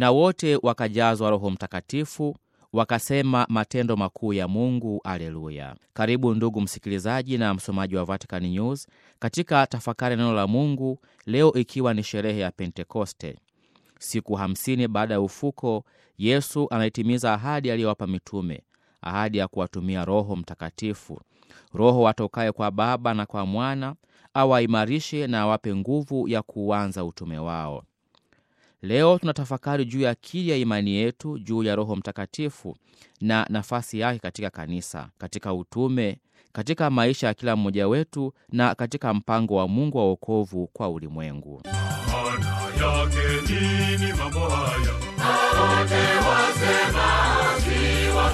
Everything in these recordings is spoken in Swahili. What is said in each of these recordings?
na wote wakajazwa Roho Mtakatifu, wakasema matendo makuu ya Mungu. Aleluya! Karibu ndugu msikilizaji na msomaji wa Vatican News katika tafakari neno la Mungu leo, ikiwa ni sherehe ya Pentekoste. Siku hamsini baada ya ufuko, Yesu anaitimiza ahadi aliyowapa mitume, ahadi ya kuwatumia Roho Mtakatifu, Roho atokaye kwa Baba na kwa Mwana, awaimarishe na awape nguvu ya kuanza utume wao. Leo tunatafakari juu ya kili ya imani yetu juu ya Roho Mtakatifu na nafasi yake katika kanisa, katika utume, katika maisha ya kila mmoja wetu na katika mpango wa Mungu wa wokovu kwa ulimwengu. Maana yake nini mambo haya? wote wasema si wa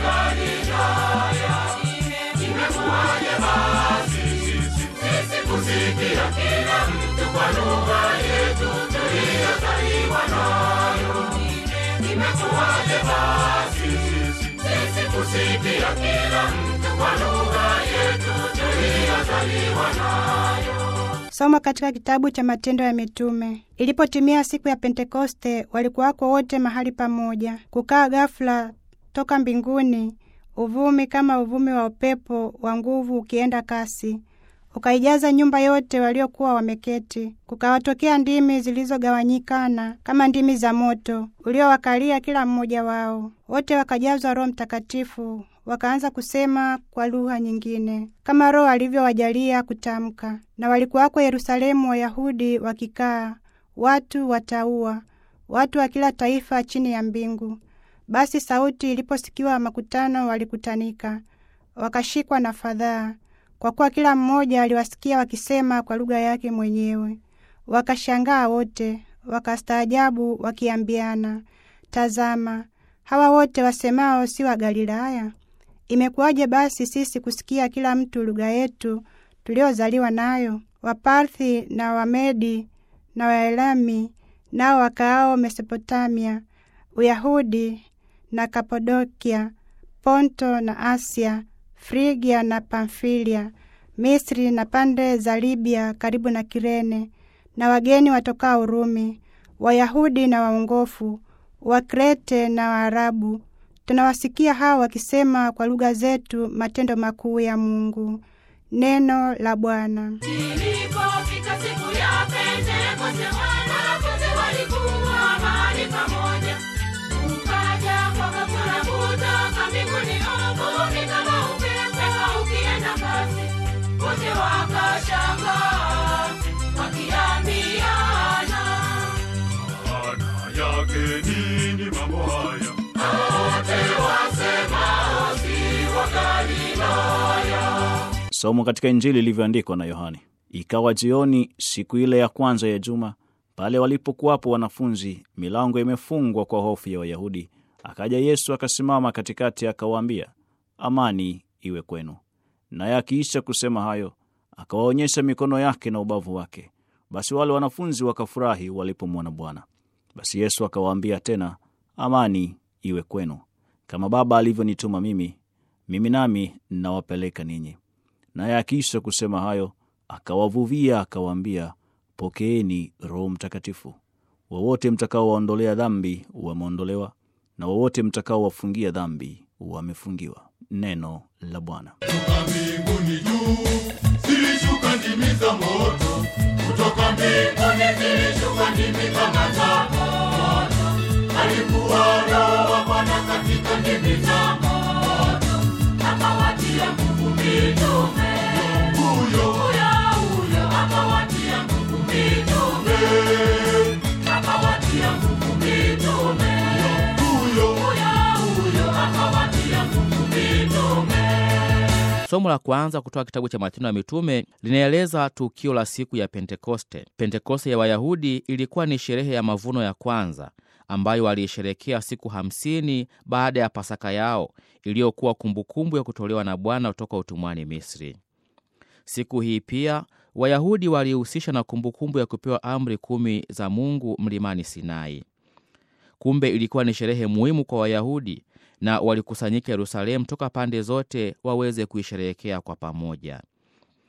Galilaya. Imekuwaje basi sisi kusikia kila mtu kwa lugha yetu tuliyozaliwa nayo? Imekuwaje basi sisi kusikia kila mtu kwa lugha yetu tuliyozaliwa nayo? Somo katika kitabu cha Matendo ya Mitume. Ilipotimia siku ya Pentekoste, walikuwako wote mahali pamoja. Kukaa ghafula toka mbinguni uvumi kama uvumi wa upepo wa nguvu ukienda kasi, ukaijaza nyumba yote waliokuwa wameketi. Kukawatokea ndimi zilizogawanyikana kama ndimi za moto, uliowakalia kila mmoja wao. Wote wakajazwa Roho Mtakatifu, wakaanza kusema kwa lugha nyingine kama Roho alivyowajalia kutamka. Na walikuwako Yerusalemu Wayahudi wakikaa, watu wataua, watu wa kila taifa chini ya mbingu. Basi sauti iliposikiwa, makutano walikutanika, wakashikwa na fadhaa, kwa kuwa kila mmoja aliwasikia wakisema kwa lugha yake mwenyewe. Wakashangaa wote, wakastaajabu, wakiambiana, tazama, hawa wote wasemao si wa Galilaya? Imekuwaje basi sisi kusikia kila mtu lugha yetu tuliozaliwa nayo? Waparthi na Wamedi na Waelami nao wakaao Mesopotamia, Uyahudi na Kapadokia, Ponto na Asia, Frigia na Pamfilia, Misri na pande za Libya karibu na Kirene, na wageni watokao Urumi, Wayahudi na waongofu, Wakrete na Waarabu, tunawasikia hao wakisema kwa lugha zetu matendo makuu ya Mungu. Neno la Bwana. Ilipofika siku ya Pentekoste, wanafunzi walikuwa mahali pamoja. Ukaja kwa ghafula kutoka mbinguni uvumi kama upepo ukienda kasi. Wote wakashangaa wakiambiana, Maana yake nini mambo haya? wote wasemao si wa Galilaya. Somo katika Injili ilivyoandikwa na Yohane. Ikawa jioni siku ile ya kwanza ya juma, pale walipokuwapo wanafunzi, milango imefungwa kwa hofu ya Wayahudi, akaja Yesu akasimama katikati, akawaambia, amani iwe kwenu. Naye akiisha kusema hayo, akawaonyesha mikono yake na ubavu wake. Basi wale wanafunzi wakafurahi walipomwona Bwana. Basi Yesu akawaambia tena, amani iwe kwenu. Kama Baba alivyonituma mimi, mimi nami nawapeleka ninyi. Naye akiisha kusema hayo, akawavuvia akawaambia, pokeeni Roho Mtakatifu. Wowote mtakaowaondolea dhambi wameondolewa, na wowote mtakaowafungia dhambi wamefungiwa. Neno la Bwana. Kutoka mbinguni juu zilishuka ndimi za moto, kutoka mbinguni zilishuka ndimi kama za moto. Alikuwa Roho wa Bwana katika ndimi za moto, Akawatia nguvu mitume, huyo huyo huyo akawatia nguvu mitume, akawatia nguvu mitume, huyo huyo huyo akawatia nguvu mitume. Somo la kwanza kutoka kitabu cha Matendo ya Mitume linaeleza tukio la siku ya Pentekoste. Pentekoste ya Wayahudi ilikuwa ni sherehe ya mavuno ya kwanza ambayo waliisherekea siku hamsini baada ya Pasaka yao iliyokuwa kumbukumbu ya kutolewa na Bwana kutoka utumwani Misri. Siku hii pia Wayahudi walihusisha na kumbukumbu ya kupewa amri kumi za Mungu mlimani Sinai. Kumbe ilikuwa ni sherehe muhimu kwa Wayahudi na walikusanyika Yerusalemu toka pande zote waweze kuisherehekea kwa pamoja.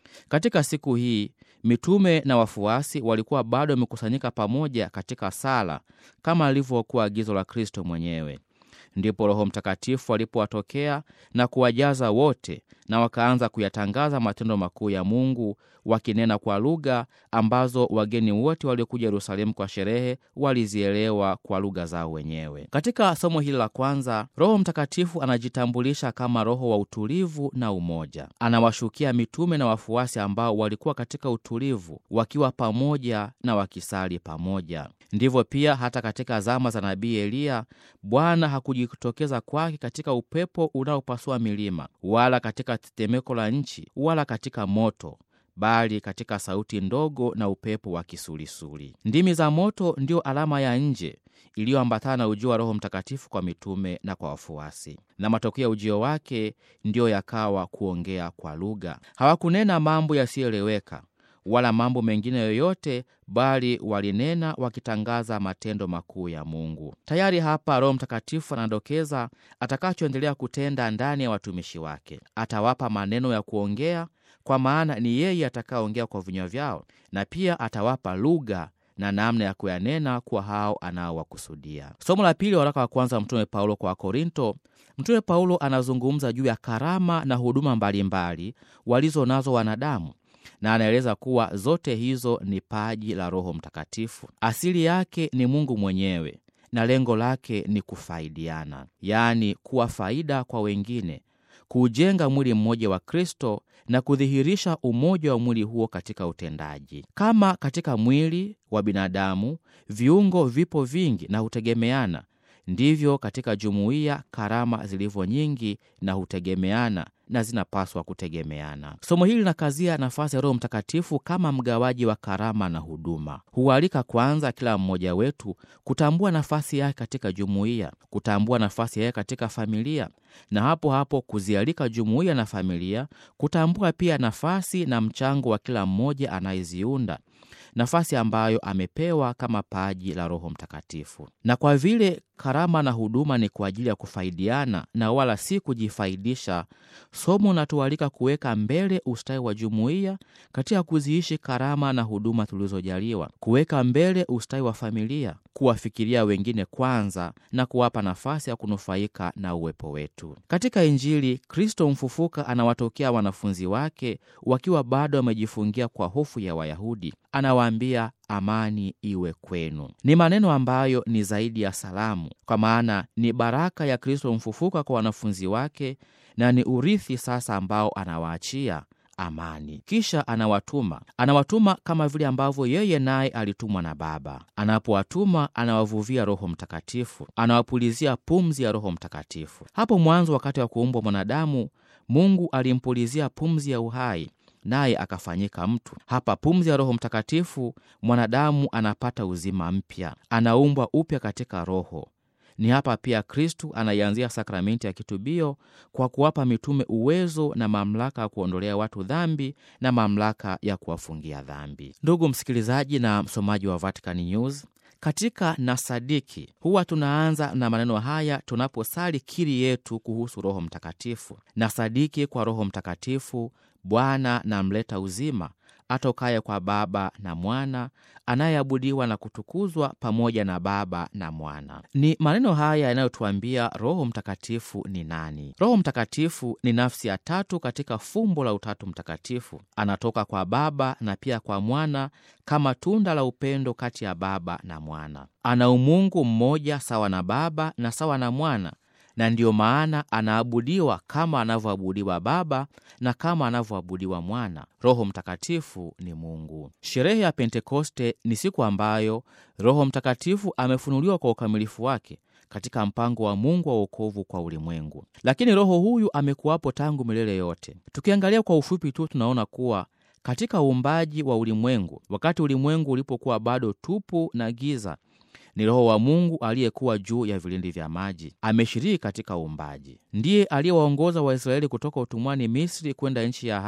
Katika siku hii mitume na wafuasi walikuwa bado wamekusanyika pamoja katika sala kama lilivyokuwa agizo la Kristo mwenyewe. Ndipo Roho Mtakatifu alipowatokea na kuwajaza wote, na wakaanza kuyatangaza matendo makuu ya Mungu, wakinena kwa lugha ambazo wageni wote waliokuja Yerusalemu kwa sherehe walizielewa kwa lugha zao wenyewe. Katika somo hili la kwanza, Roho Mtakatifu anajitambulisha kama Roho wa utulivu na umoja. Anawashukia mitume na wafuasi ambao walikuwa katika utulivu, wakiwa pamoja na wakisali pamoja. Ndivyo pia hata katika zama za nabii Eliya, Bwana hakujitokeza kwake katika upepo unaopasua milima, wala katika tetemeko la nchi, wala katika moto bali katika sauti ndogo na upepo wa kisulisuli. Ndimi za moto ndiyo alama ya nje iliyoambatana na ujio wa Roho Mtakatifu kwa mitume na kwa wafuasi, na matokeo ya ujio wake ndiyo yakawa kuongea kwa lugha. Hawakunena mambo yasiyoeleweka wala mambo mengine yoyote, bali walinena wakitangaza matendo makuu ya Mungu. Tayari hapa Roho Mtakatifu anadokeza atakachoendelea kutenda ndani ya watumishi wake. Atawapa maneno ya kuongea kwa maana ni yeye atakayeongea kwa vinywa vyao, na pia atawapa lugha na namna ya kuyanena kwa hao anaowakusudia. Somo la pili, waraka wa kwanza Mtume Paulo kwa Wakorinto. Mtume Paulo anazungumza juu ya karama na huduma mbalimbali walizo nazo wanadamu, na anaeleza kuwa zote hizo ni paji la Roho Mtakatifu. Asili yake ni Mungu mwenyewe na lengo lake ni kufaidiana, yaani kuwa faida kwa wengine kuujenga mwili mmoja wa Kristo na kudhihirisha umoja wa mwili huo katika utendaji. Kama katika mwili wa binadamu viungo vipo vingi na hutegemeana, ndivyo katika jumuiya karama zilivyo nyingi na hutegemeana na zinapaswa kutegemeana. Somo hili linakazia nafasi ya Roho Mtakatifu kama mgawaji wa karama na huduma. Hualika kwanza kila mmoja wetu kutambua nafasi yake katika jumuiya, kutambua nafasi yake katika familia, na hapo hapo kuzialika jumuiya na familia kutambua pia nafasi na mchango wa kila mmoja anayeziunda nafasi ambayo amepewa kama paji la Roho Mtakatifu. Na kwa vile karama na huduma ni kwa ajili ya kufaidiana na wala si kujifaidisha, somo natualika kuweka mbele ustawi wa jumuiya katika kuziishi karama na huduma tulizojaliwa, kuweka mbele ustawi wa familia, kuwafikiria wengine kwanza na kuwapa nafasi ya kunufaika na uwepo wetu. Katika Injili, Kristo mfufuka anawatokea wanafunzi wake wakiwa bado wamejifungia kwa hofu ya Wayahudi. Anawaambia, amani iwe kwenu. Ni maneno ambayo ni zaidi ya salamu, kwa maana ni baraka ya Kristo mfufuka kwa wanafunzi wake na ni urithi sasa ambao anawaachia amani. Kisha anawatuma, anawatuma kama vile ambavyo yeye naye alitumwa na Baba. Anapowatuma anawavuvia Roho Mtakatifu, anawapulizia pumzi ya Roho Mtakatifu. Hapo mwanzo, wakati wa kuumbwa mwanadamu, Mungu alimpulizia pumzi ya uhai naye akafanyika mtu. Hapa pumzi ya Roho Mtakatifu, mwanadamu anapata uzima mpya, anaumbwa upya katika Roho. Ni hapa pia Kristu anaianzia sakramenti ya kitubio kwa kuwapa mitume uwezo na mamlaka ya kuondolea watu dhambi na mamlaka ya kuwafungia dhambi. Ndugu msikilizaji na msomaji wa Vatican News, katika nasadiki huwa tunaanza na maneno haya tunaposali kiri yetu kuhusu Roho Mtakatifu: nasadiki kwa Roho Mtakatifu, Bwana na mleta uzima, atokaye kwa Baba na Mwana, anayeabudiwa na kutukuzwa pamoja na Baba na Mwana. Ni maneno haya yanayotuambia Roho Mtakatifu ni nani. Roho Mtakatifu ni nafsi ya tatu katika fumbo la Utatu Mtakatifu. Anatoka kwa Baba na pia kwa Mwana kama tunda la upendo kati ya Baba na Mwana. Ana umungu mmoja sawa na Baba na sawa na Mwana na ndiyo maana anaabudiwa kama anavyoabudiwa Baba na kama anavyoabudiwa Mwana. Roho Mtakatifu ni Mungu. Sherehe ya Pentekoste ni siku ambayo Roho Mtakatifu amefunuliwa kwa ukamilifu wake katika mpango wa Mungu wa wokovu kwa ulimwengu, lakini Roho huyu amekuwapo tangu milele yote. Tukiangalia kwa ufupi tu, tunaona kuwa katika uumbaji wa ulimwengu, wakati ulimwengu ulipokuwa bado tupu na giza ni Roho wa Mungu aliyekuwa juu ya vilindi vya maji. Ameshiriki katika uumbaji, ndiye aliyewaongoza Waisraeli kutoka utumwani Misri kwenda nchi ya ahadi,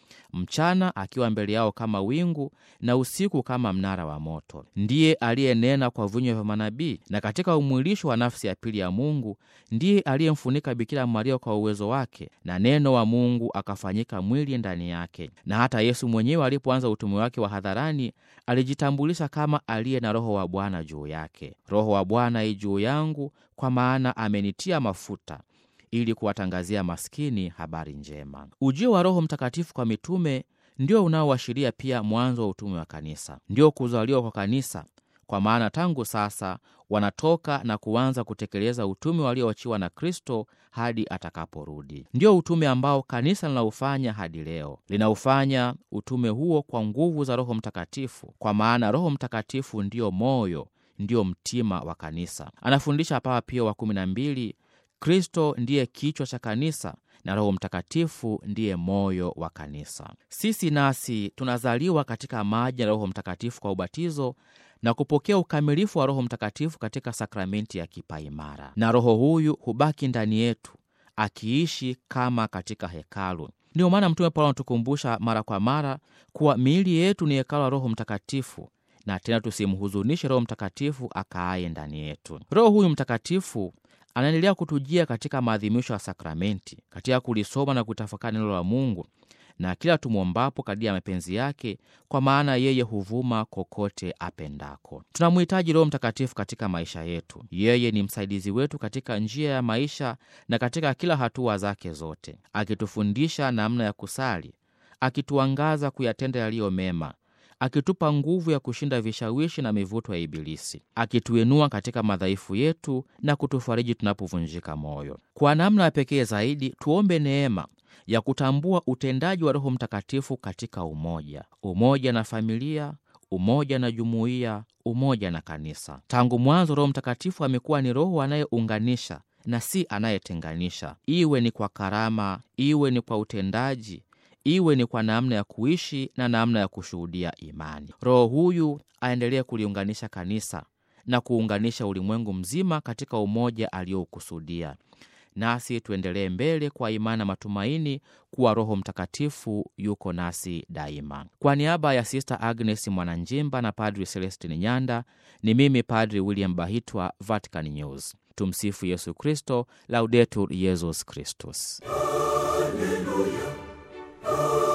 mchana akiwa mbele yao kama wingu na usiku kama mnara wa moto. Ndiye aliyenena kwa vinywa vya manabii, na katika umwilisho wa nafsi ya pili ya Mungu ndiye aliyemfunika Bikira Maria kwa uwezo wake, na neno wa Mungu akafanyika mwili ndani yake. Na hata Yesu mwenyewe alipoanza utume wake wa hadharani alijitambulisha kama aliye na Roho wa Bwana juu yake. Roho wa Bwana i juu yangu, kwa maana amenitia mafuta ili kuwatangazia maskini habari njema. Ujio wa Roho Mtakatifu kwa mitume ndio unaoashiria pia mwanzo wa utume wa kanisa, ndio kuzaliwa kwa kanisa, kwa maana tangu sasa wanatoka na kuanza kutekeleza utume walioachiwa na Kristo hadi atakaporudi. Ndio utume ambao kanisa linaufanya hadi leo. Linaufanya utume huo kwa nguvu za Roho Mtakatifu, kwa maana Roho Mtakatifu ndio moyo, ndio mtima wa kanisa. Anafundisha Papa Pio wa kumi na mbili Kristo ndiye kichwa cha kanisa na Roho Mtakatifu ndiye moyo wa kanisa. Sisi nasi tunazaliwa katika maji ya Roho Mtakatifu kwa ubatizo na kupokea ukamilifu wa Roho Mtakatifu katika sakramenti ya kipaimara, na Roho huyu hubaki ndani yetu akiishi kama katika hekalu. Ndiyo maana Mtume Paulo anatukumbusha mara kwa mara kuwa miili yetu ni hekalu la Roho Mtakatifu, na tena tusimhuzunishe Roho Mtakatifu akaaye ndani yetu. Roho huyu Mtakatifu anaendelea kutujia katika maadhimisho ya sakramenti, katika kulisoma na kutafakari neno la Mungu na kila tumwombapo kadiri ya mapenzi yake, kwa maana yeye huvuma kokote apendako. Tunamhitaji Roho Mtakatifu katika maisha yetu. Yeye ni msaidizi wetu katika njia ya maisha na katika kila hatua zake zote, akitufundisha namna ya kusali, akituangaza kuyatenda yaliyo mema akitupa nguvu ya kushinda vishawishi na mivuto ya Ibilisi, akituinua katika madhaifu yetu na kutufariji tunapovunjika moyo. Kwa namna ya pekee zaidi, tuombe neema ya kutambua utendaji wa Roho Mtakatifu katika umoja, umoja na familia, umoja na jumuiya, umoja na kanisa. Tangu mwanzo, Roho Mtakatifu amekuwa ni Roho anayeunganisha na si anayetenganisha, iwe ni kwa karama, iwe ni kwa utendaji iwe ni kwa namna ya kuishi na namna ya kushuhudia imani. Roho huyu aendelee kuliunganisha kanisa na kuunganisha ulimwengu mzima katika umoja aliyoukusudia. Nasi tuendelee mbele kwa imani na matumaini kuwa Roho Mtakatifu yuko nasi daima. Kwa niaba ya Sista Agnes Mwananjimba na Padri Celestin Nyanda, ni mimi Padri William Bahitwa, Vatican News. Tumsifu Yesu Kristo, Laudetur Yesus Kristus. Hallelujah.